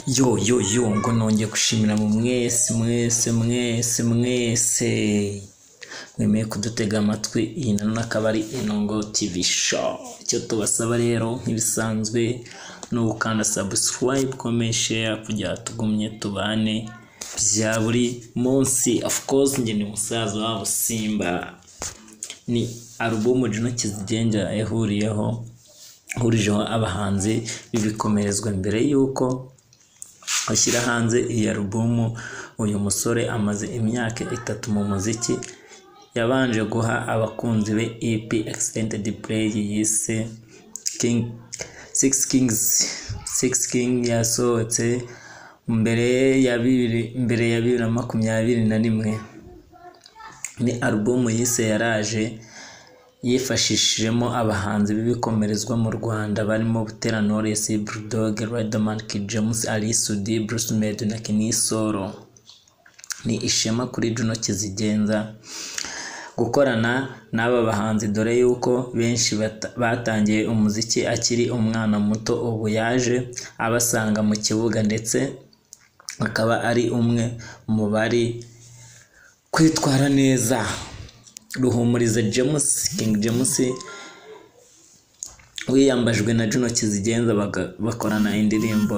yo yo yo ngo nongeye gushimira mu mwese mwese mwese mwese mwemeye kudutega amatwi iyi nanone akaba ari inongo tv show icyo tubasaba rero nk'ibisanzwe ni ugukanda subscribe comment share kugira tugumye tubane bya buri munsi of course njye ni musaza wabo simba ni alubumu Juno Kizigenga yahuriyeho hurijeho abahanzi bibikomerezwa mbere y'uko ashyira hanze iyi alubumu uyu musore amaze imyaka itatu mu muziki yabanje guha abakunzi be EP Extended Play yise King Six Kings Six King yasohotse mbere ya bibiri mbere ya bibiri na makumyabiri na rimwe ni alubumu yise yaraje yifashishijemo abahanzi b'ibikomerezwa mu Rwanda barimo Butera Knowless, Bulldog, Riderman, Kid James, Ali Sudi, Bruce Melody na Kenny Solo. Ni ishema kuri Juno Kizigenza gukorana n'aba bahanzi dore yuko benshi bata- batangiye umuziki akiri umwana muto ubu yaje abasanga mu kibuga ndetse akaba ari umwe mu bari kwitwara neza ruhumuriza james king james wiyambajwe na juno kizigenza baga- bakorana indirimbo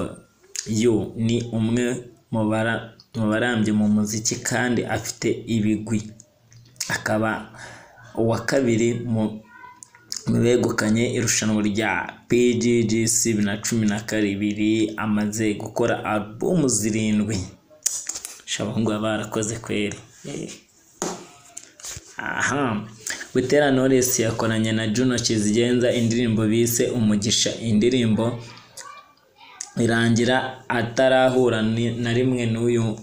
yu ni umwe mu bara- mu barambye mu muziki kandi afite ibigwi akaba uwa kabiri mu mu begukanye irushanwa rya pggc bibiri na cumi na karibiri amaze gukora alubumu zirindwi shabunguba barakoze kweri Eh. Aha, Butera Knowless yakoranye na Juno Kizigenza indirimbo bise Umugisha. Indirimbo irangira atarahura ni- na rimwe n'uyu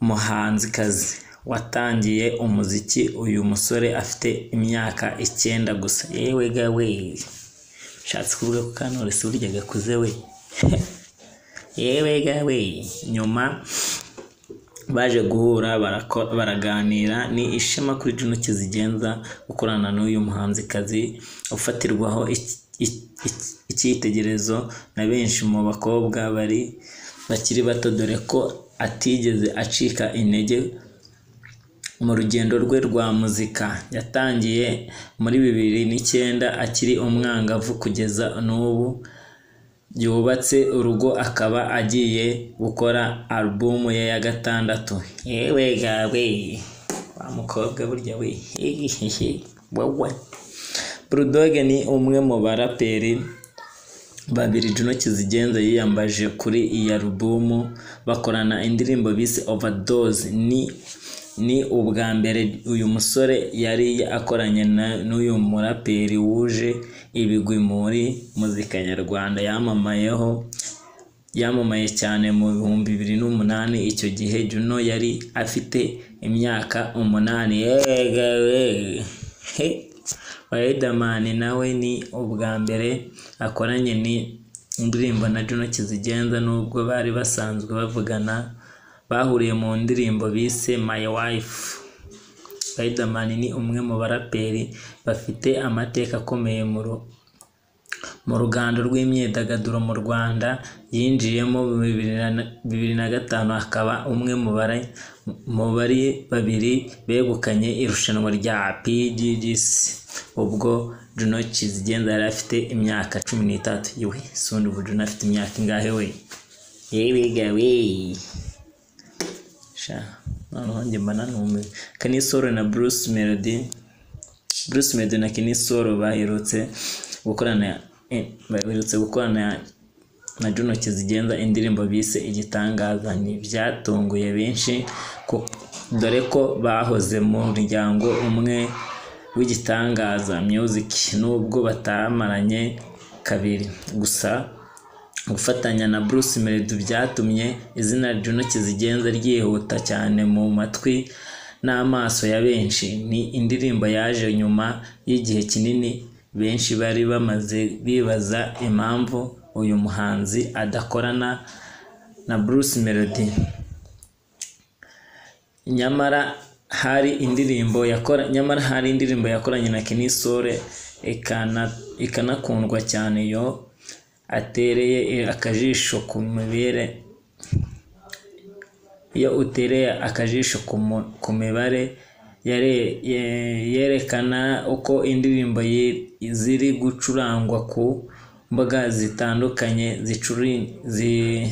muhanzikazi watangiye umuziki uyu musore afite imyaka icyenda gusa yewe ga we shatse kuvuga ko Knowless burya gakuze we yewe ga we nyuma baje guhura barako- baraganira ni ishema kuri Juno Kizigenza gukorana n'uyu muhanzikazi ufatirwaho iki- iki- iki- icyitegererezo na benshi mu bakobwa bari bakiri bato dore ko atigeze acika intege mu rugendo rwe rwa muzika yatangiye muri bibiri n'icyenda akiri umwangavu kugeza n'ubu yubatse urugo akaba agiye gukora alubumu ye ya gatandatu yewe gawe wa mukobwa burya we hehehe wowe Bulldog ni umwe mu baraperi babiri Juno Kizigenza yiyambaje kuri iyi alubumu bakorana indirimbo bise Overdose ni ni ubwa mbere uyu musore yari akoranye na- n'uyu muraperi wuje ibigwi muri muzika nyarwanda yamamayeho yamamaye cyane mu bihumbi bibiri n'umunani icyo gihe Juno yari afite imyaka umunani yegawe he Riderman nawe ni ubwa mbere akoranye ni indirimbo na Juno Kizigenza nubwo bari basanzwe bavugana bahuriye mu ndirimbo bise My Wife Riderman ni umwe mu baraperi bafite amateka akomeye mu ru- mu rugando rw'imyidagaduro mu Rwanda yinjiyemo bibiri na- bibiri na gatanu akaba umwe mu bari mu bari babiri begukanye irushanwa rya PGGC ubwo Juno Kizigenza yari afite imyaka cumi n'itatu yewe sundi ubu Juno afite imyaka ingahe we yewe gawe sha noneho njye mba nanumiwe Kanisoro na Bruce Melody Bruce Melody na Kenny Solo baherutse gukorana eh, baherutse gukorana na Juno Kizigenza indirimbo bise igitangaza ni byatunguye benshi ku- dore ko bahoze mu muryango umwe w'igitangaza music nubwo batamaranye kabiri gusa gufatanya na Bruce Melody byatumye izina Juno Kizigenza ryihuta cyane mu matwi n'amaso ya benshi ni indirimbo yaje nyuma y'igihe kinini benshi bari bamaze bibaza impamvu uyu muhanzi adakorana na Bruce Melody nyamara hari indirimbo yakora nyamara hari indirimbo yakoranye na Kenny Sole ikana ikanakundwa cyane yo atereye eh, akajisho ku mibere iyo utereye akajisho ku mu- ku mibare yare- ye- yerekana uko indirimbo yi- ziri gucurangwa ku mbuga zitandukanye zicuri- zi-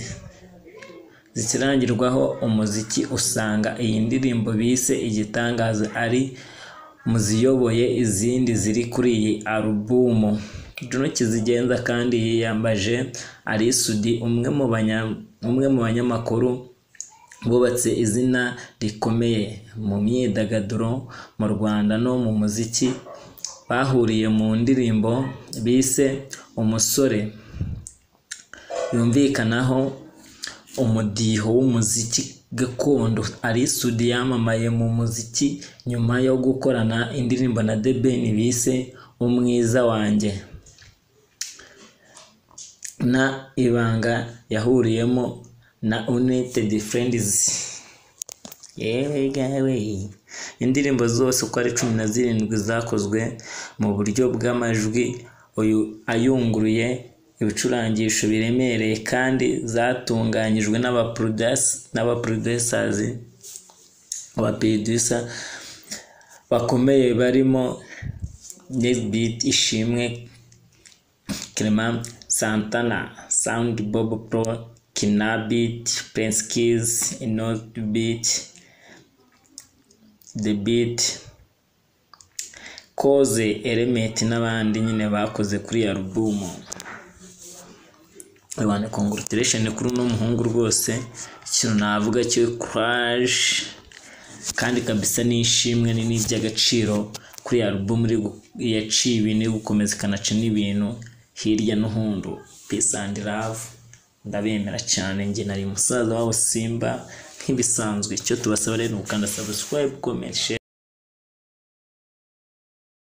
zikirangirwaho umuziki usanga iyi ndirimbo bise igitangaza ari mu ziyoboye izindi ziri kuri iyi alubumu Juno Kizigenza kandi yiyambaje Alisudi umwe mu banya- umwe mu banyamakuru bubatse izina rikomeye mu myidagaduro mu Rwanda no mu muziki bahuriye mu ndirimbo bise umusore yumvikanaho umudiho w'umuziki gakondo ari sudi yamamaye mu muziki nyuma yo gukorana indirimbo na The Ben bise umwiza wanjye na ibanga yahuriyemo na United Friends yewe gawe indirimbo zose uko ari cumi na zirindwi zakozwe mu buryo bw'amajwi uyu ayunguruye ibicurangisho biremereye kandi zatunganyijwe n'abaproduce n'abaproducers abaproducer bakomeye barimo Nesbit Ishimwe Clement Santana Sound Bob Pro Kinabit Prince Keys Enoch Beat The Beat Koze Element n'abandi nyine bakoze kuri iyi album abantu congratulation kuri uno muhungu rwose ikintu navuga cyo courage kandi kabisa n'ishimwe ni n'iby'agaciro kuri iyi album iri gu- yaciye ibintu iri gukomeza ikanaca n'ibintu hirya no hundu peace and love ndabemera cyane njye nari musaza wabo simba nk'ibisanzwe icyo tubasaba rero ni ugukanda subscribe comment share